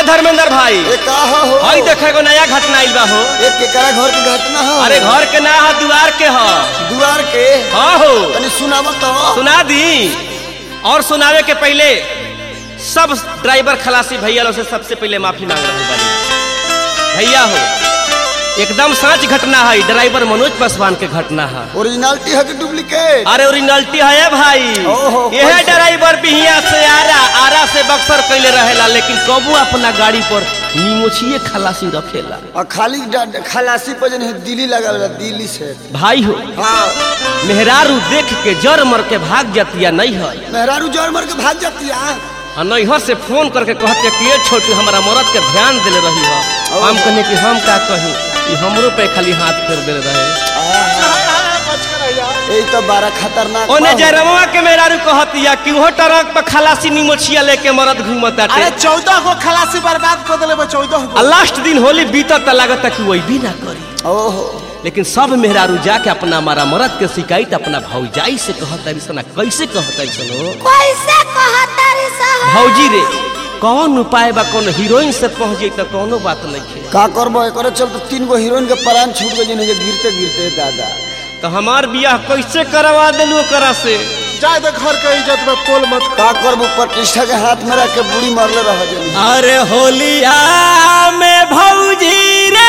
धर्मेंद्र भाई ए का हो हई देखे एगो नया घटना आइल बा हो ए केकरा घर के घटना हो अरे घर के ना ह दुआर के ह दुआर के हाँ हो तनी सुनाव तो सुना दी और सुनावे के पहले सब ड्राइवर खलासी भैया लोग से सबसे पहले माफी मांग रहे बानी भैया हो एकदम सच घटना है ड्राइवर मनोज पासवान के घटना है ओरिजिनलिटी है कि डुप्लीकेट अरे ओरिजिनलिटी है भाई ओहो, यह कैसे? ड्राइवर बिहिया से आरा आरा से बक्सर कैले रहेला लेकिन कबू अपना गाड़ी पर निमोछिए खलासी रखेला और खाली डा- खलासी पर जन है दिल्ली लगा वाला दिल्ली से भाई हो हाँ मेहरारू देख के जर मर के भाग जातिया नहीं है मेहरारू जोर मर के भाग जाती है और नैहर से फोन करके कहते कि ये छोटू हमारा मरद के ध्यान दिले रही है हम कहने कि हम का कहीं कि हमरो पे खाली हाथ फेर दिले रहे यही तो बड़ा खतरनाक ओने बा। जरमवा के मेहरारू कहतिया कि वो ट्रक पर खलासी निमोछिया लेके मरद घूमत अरे आटे चौदह गो खलासी बर्बाद कर दिले बा चौदह आ गो लास्ट दिन होली बीतत त लागत कि वही भी ना करी ओहो लेकिन सब मेहरारू जाके अपना मारा मरद के शिकायत अपना भौजाई से कहता सना कैसे कहता सनो कैसे कहतारी साहब भौजी रे कौन उपाय बा कौन हीरोइन से पहुंच जाई त कोनो बात नहीं है का करबो एकरे चलते तीन गो हीरोइन के प्राण छूट गए जिन्हें गिरते गिरते दादा तो हमार बियाह कैसे करवा देलू ओकरा से जाए दे घर के इज्जत में पोल मत कर का करबो प्रतिष्ठा के हाथ में रख के बूढ़ी मरले रह जनी अरे होलिया में भौजी रे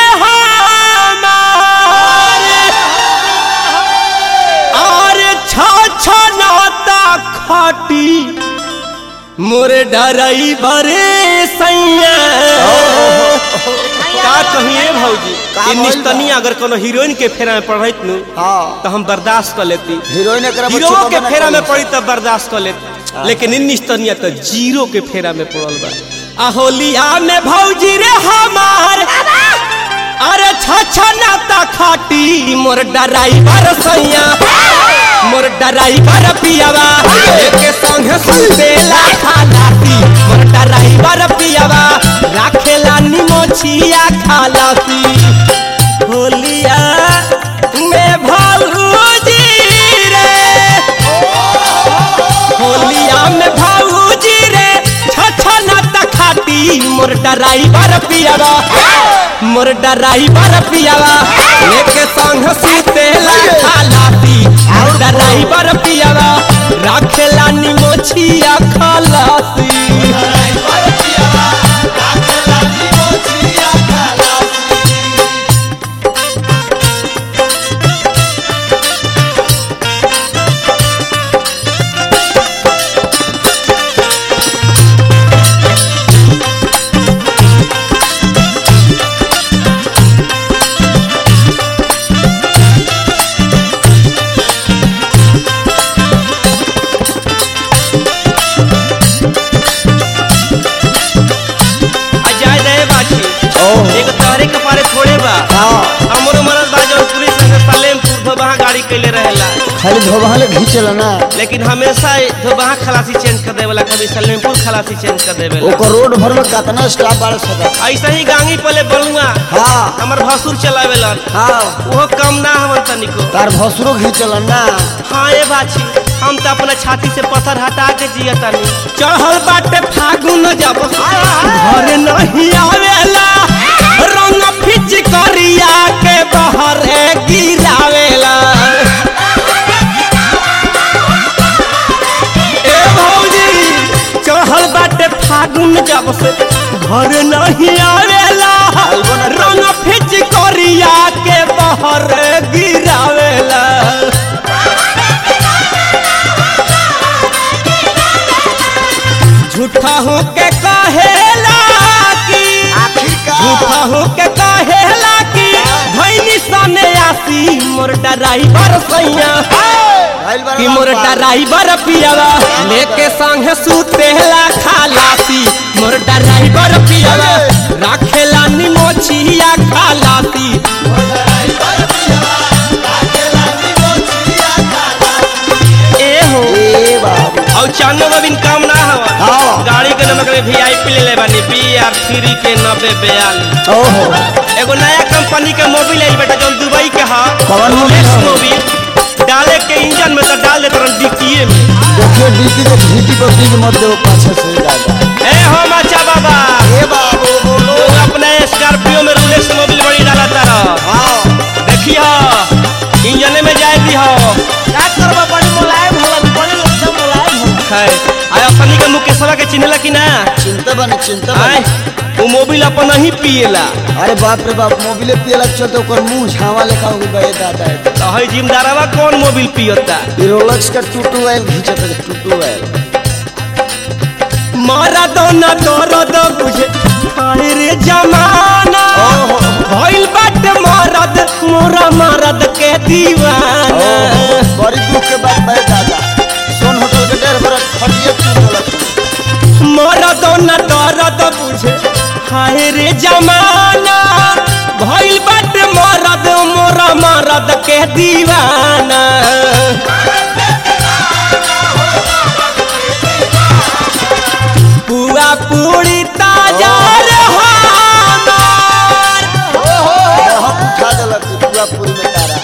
हमार अरे छ छ नाता खाटी मोरे डराई बरे सैया का कहिए भौजी का ये भइल बा? निस्तनी अगर कोनो हीरोइन के फेरा में पढ़त नु हाँ तो हम बर्दाश्त कर लेती हीरोइन एकरा हीरो बच्चों के बना फेरा में कर पड़ी तब बर्दाश्त कर लेते लेकिन इन निस्तनिया तो जीरो के फेरा में पड़ल बा आ होलिया में भौजी रे हमार अरे छ नाता खाटी मोर डराइवर सैया मोर डराइवर पियावा एके संग सुतेला खालाती मोर डराइवर पियावा राखेला निमोछिया खालाती होलिया में भौजी रे होलिया में भौजी रे छछना तखाटी मोर डराइवर पियावा मोर डराइवर पियावा लेके संग सुतेला खालाती मोर डराइवर पियावा राखेला निमोछिया खालाती आ जाए दे बाछी ओह। एक तहरे कपारे थोड़े बा हाँ हमरो मरद बा जौन पुलिस संगे सलेमपुर धोबहा गाड़ी कैले रहेला खाली धोबहाले घींचला ना लेकिन हमेशा धोबहा खलासी चेंज कर देवेला कभी सलेमपुर खलासी चेंज कर देवेला ओकर रोड भर में कितना स्टाफ बाड़ सदा ऐसे ही गांगी पले बलुआ हाँ हमर भसुर चलावेलन हाँ वो कम ना हमन तनिको तार भसुरो घींचला ना हाँ ए बाछी हम तो अपना छाती से पत्थर हटा के जियतानी चढ़ल बाटे फागुन जब घर नहीं आवेला रंग फिच करिया के बहरे गिरावेला ए भौजी चढ़ल बाटे फागुन जब से घर नहीं आवेला रंग फिच करिया के बहरे गिरावेला झूठा हो के कहेला कि झूठा हो के कहेला कि भैनी सने आसी मोर डराइवर सैया कि मोर डराइवर पियावा लेके संग सुतेला खालासी मोर डराइवर पियावा राखेला निमोछिया खालासी ए हो ए बाबू और चानो बबिन काम ना हवा हाँ। गाड़ी के नमक में वीआईपी ले ले बानी बी आर थ्री के नब्बे बयालीस ओहो एगो नया कंपनी के मोबिल आई बेटा जौन दुबई के हा कौन मोबिल रोलेक्स है? मोबिल डाले के इंजन में तो डाल देते रहन डिक्कीए में देखिए डीपी के भीटी पर बीज मत दो पाछे से दादा ए हो मचा बाबा ए बाबू सवा के चिन्हला कि ना चिंता बने चिंता आय बने वो मोबिल अपन ही पिएला अरे बाप रे बाप मोबिले पियला चलते ओकर मुंह झावा लेखा हो गए दादा तो है जिमदारवा कौन मोबिल पियता रोलक्स का टूटू आयल घिंचत है टूटू आयल मारा दोना दर्द बुझे हाय रे जमाना ओहो। भइल बाटे मरद मोरा मरद के दीवाना बड़ी दुख के बात है दादा सोन होटल के डेढ़ बरस खटिए तू बोलत मोरा दोना दर्द बुझे हाय रे जमाना भइल बाटे मरद मोरा मरद के दीवाना पुआ पूरी ताजा रे हमार बहुत उठा देलक पूरा पूरी में तारा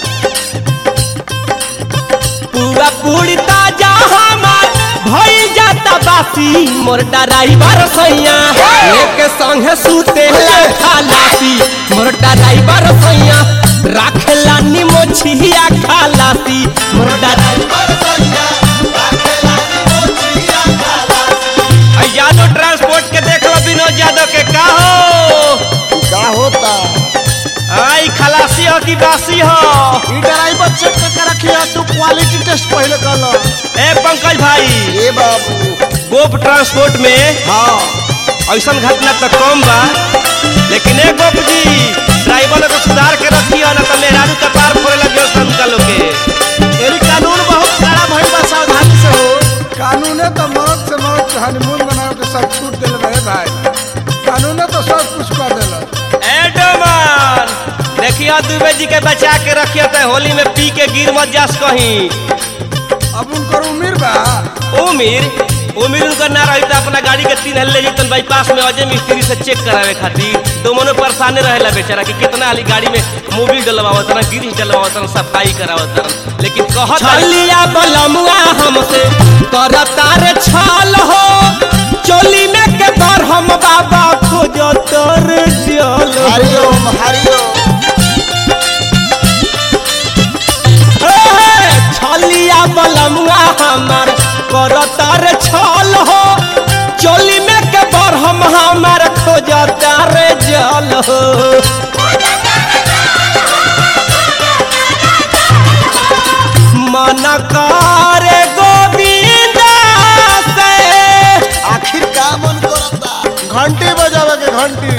पूरा पूरी ताजा हमार भई जाता बासी मोर ड्राइवर सैया लेके संगे सुते ला खालासी मोर ड्राइवर सैया राखेला निमोछिया खालासी मोर ड्राइवर सैया राखेला निमोछिया खालासी यादव ट्रांसपोर्ट के देख लो विनोद यादव के का हो का होता आई खलासी हो कि बासी हो ई ड्राइवर चेक करके रखिए तू क्वालिटी टेस्ट पहले कर लो ए पंकज भाई ए बाबू गोप ट्रांसपोर्ट में हाँ ऐसा घटना तो कम बा लेकिन ए गोप जी ड्राइवर लोग को सुधार के रखियो ना तो मेहरारू के पार फोड़े लगे उनका लोग के एरी कानून बहुत कड़ा भइल बा सावधानी से हो कानूने तो मौत से मौत के हनीमून बनाओ के सब छूट दिल रहे भाई कानूने तो सब कुछ कर दिल ए डोमान देखियो दुबे जी के बचा के रखियो तो होली में पी के गिर मत जास कहीं अब उनकर उम्र बा उमिर उमिर उनका ना रही तो अपना गाड़ी के तीन हल्ले जैतन बाईपास में अजय मिस्त्री से चेक करावे खातिर तो मनो परेशान रहेला बेचारा कि कितना हाली गाड़ी में मोबिल डलवावत ना गिरिश डलवावत ना सफाई करावत ना लेकिन कहत छलिया बलमुआ हमसे करता रे छाल हो चोली में के कर हम बाबा खोजो तर जल हरिओम हरिओम छलिया बलमुआ हमार करता रे छल हो चोली में के बर हम हमार खोजता रे जल हो मन करे गोविंद से आखिर का मन करता घंटी बजावे के घंटी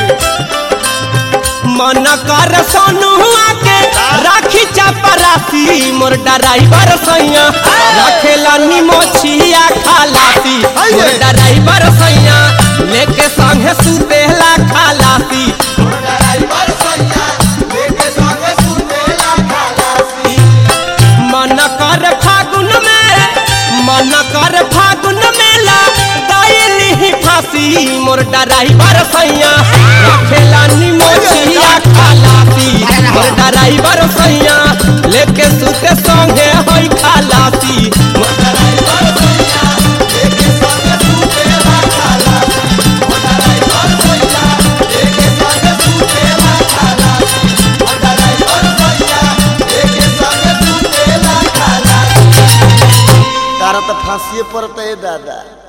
मन कर सोनुआ के राखी चपरासी मोर ड्राइवर सैया रखेला निमोछिया खालासी मोर ड्राइवर सैया लेके संगे सुतेला खालासी मन कर फागुन में मन कर फागुन मेला दैली फांसी मोर ड्राइवर सैया रखेला निमोछिया खालासी मोर ड्राइवर सैया लेके सुते संगे होई खालासी मोर ड्राइवर सैया लेके संगे सुतेला खालासी मोर ड्राइवर सैया लेके संगे सुतेला खालासी मोर ड्राइवर सैया लेके संगे सुतेला खालासी तारा तो फांसिए पड़ता है दादा